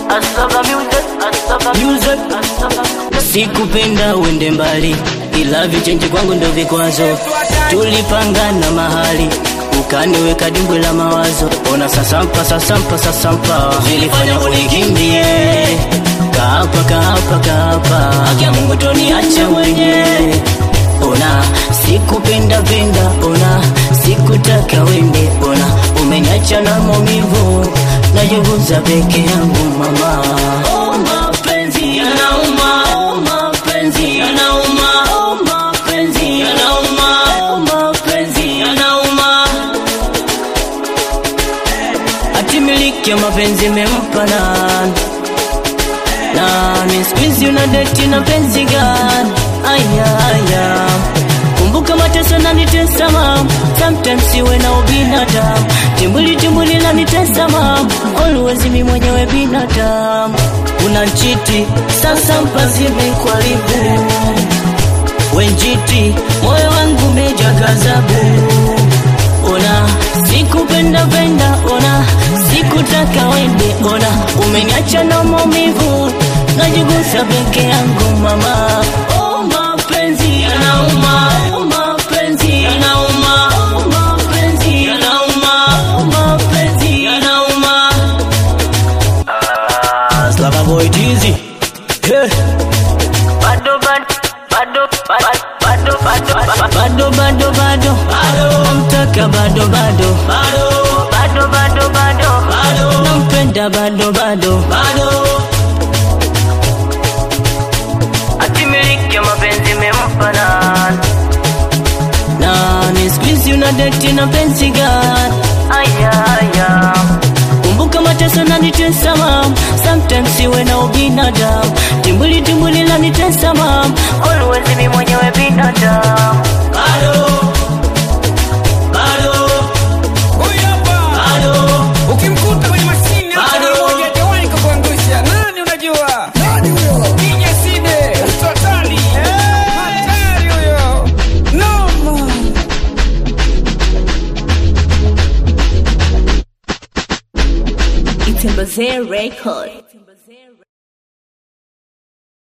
Music. Sikupenda uende mbali, ila vichenji kwangu ndo vikwazo. Tulipangana mahali ukaniweka dimbwe la mawazo. Ona sasampa sasampa sasampa, vilifanya unikimbie. Kaapa kaapa kaapa, akia Mungu toniacha mwenyewe. Ona sikupenda penda, ona sikutaka wende, ona umeniacha na maumivu, najiuguza peke yangu mama. Oh, mapenzi yanauma, oh, mapenzi yanauma, oh, mapenzi yanauma, oh, mapenzi yanauma. Ati miliki ya mapenzi mempa nani? nani siku hizi una deti na penzi gani? Aya, aya. Kumbuka mateso nanitesa mam, sometimes siwe na ubinadamu. Timbuli timbuli nanitesa mam, always mi mwenyewe binadamu. Unanchiti sasa mpazi mikwaribu wenjiti, moyo wangu meja gazabu. Ona sikupenda penda, ona sikutaka wende, ona umeniacha na maumivu, najigusa peke yangu mama. Oh, mapenzi yanauma, oh, mapenzi yanauma, oh, mapenzi yanauma, oh, mapenzi yanauma. Ah, Slava boy Dizzy. Hey. Bado bado bado bado bado bado bado bado namtaka bado bado bado bado bado nampenda bado bado atimiliki mapenzi mempa nani nani siku hizi una deti na penzi gani aya aya kumbuka mateso nanitesa mam sometimes siwe na ubinadamu timbuli timbuli nanitesa mam always mi mwenyewe binadamu bado bado Huyu hapa. Ukimkuta kwenye mashine hata Bado. mmoja hajawahi kukuangusha. Nani unajua? Ninja Side, mtu hatari. Hatari huyo. Noma. It's a Record.